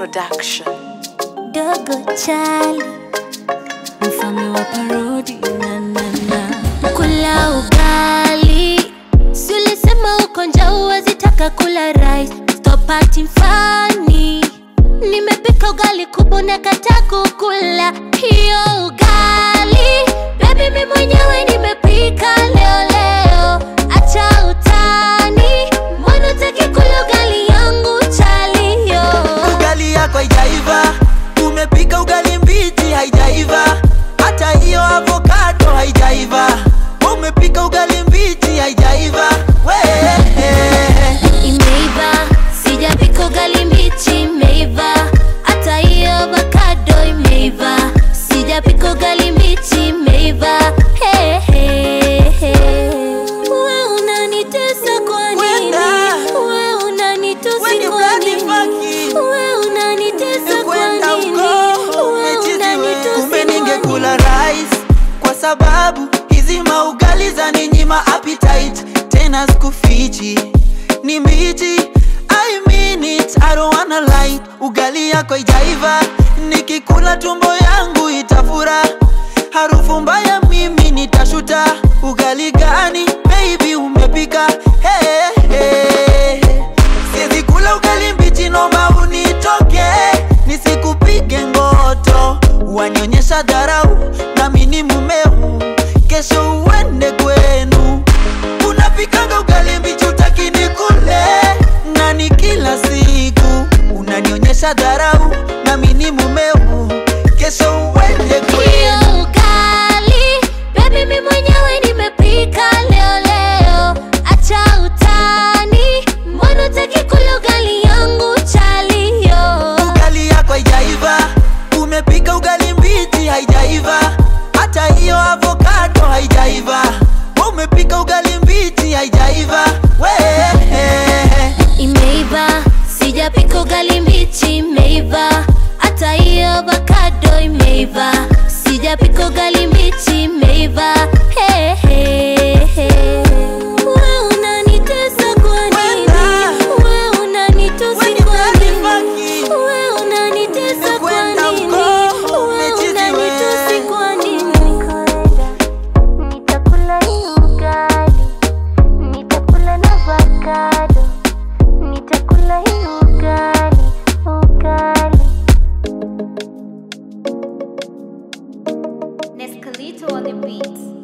Production. dogo chali mfalme wa parodi na, na, na. kula ugali si ulisema uko njaa huwezi taka kula rice stop acting funny nimepika ugali kubwa nakataa kukula hiyo ugali bebi mi mwenyewe nimepika leo leo acha utani mbona utaki kula ugali yangu chalio ugali yako haijaiva umepika ugali mbichi haijaiva hata hiyo avokado haijaiva umepika ugali mbichi haijaiva we imeiva sijapika ugali mbichi imeiva hata hiyo avocado imeiva sijapika ugali mbichi imeiva He, he, he. we unanitesa kwa nini Wenda. we unanitusi When you kwa bloody nini fucking. we unanitesa kwa kwenda nini uko we umechitiwe. unanitusi kumbe kwa ningekula rice kwa sababu hizi maugali za ninyima appetite tena sikufichi ni mbichi I mean it, I don't wanna lie. ugali yako ijaiva nikikula tumbo yangu itafura harufu mbaya mimi nitashuta ugali gani baby umepika hey, hey. Siwezi kula ugali mbichi, nomba unitoke nisikupige ngoto, wanionyesha dharau nami ni mumeu, kesho uende kwenu. Unapikanga ugali mbichi utaki nikule, na ni kila siku unanionyesha dharau nami ni mumeu, kesho uende kwenu. hiyo ugali bebi mi mwenyewe nimepika leo leo acha utani mbona utaki kula ugali yangu chalio ugali yako haijaiva umepika ugali mbichi haijaiva hata hiyo avokado haijaiva umepika ugali mbichi haijaiva we imeiva sijapika ugali mbichi imeiva hata hiyo avocado imeiva sijapika ugali mbichi imeiva He, he, he. we unanitesa kwa nini Wenda. we unanitusi When you kwa bloody nini fucking. we unanitesa kwa Kwenda nini uko, we umechitiwe. unanitusi kwa nini nitakula hii ugali nitakula na avocado nitakula hii ugali ugali Nescalito on the beat